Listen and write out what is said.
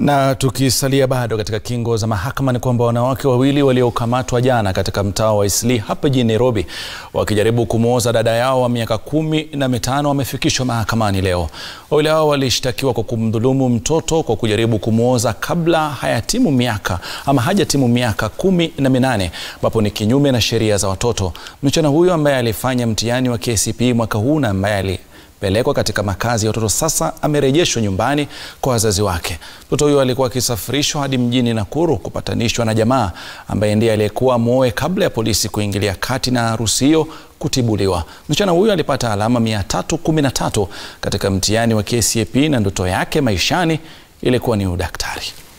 Na tukisalia bado katika kingo za mahakama ni kwamba wanawake wawili waliokamatwa jana katika mtaa wa Eastleigh hapa jijini Nairobi wakijaribu kumwoza dada yao wa miaka kumi na mitano wamefikishwa mahakamani leo. Wawili hao walishtakiwa kwa kumdhulumu mtoto kwa kujaribu kumwoza kabla hayatimu miaka ama hajatimu miaka kumi na minane ambapo ni kinyume na sheria za watoto. Msichana huyo ambaye alifanya mtihani wa KCPE mwaka huu na ambaye ali pelekwa katika makazi ya watoto sasa amerejeshwa nyumbani kwa wazazi wake. Mtoto huyo alikuwa akisafirishwa hadi mjini Nakuru kupatanishwa na jamaa ambaye ndiye aliyekuwa mwoe kabla ya polisi kuingilia kati na harusi hiyo kutibuliwa. Msichana huyo alipata alama 313 katika mtihani wa KCPE na ndoto yake maishani ilikuwa ni udaktari.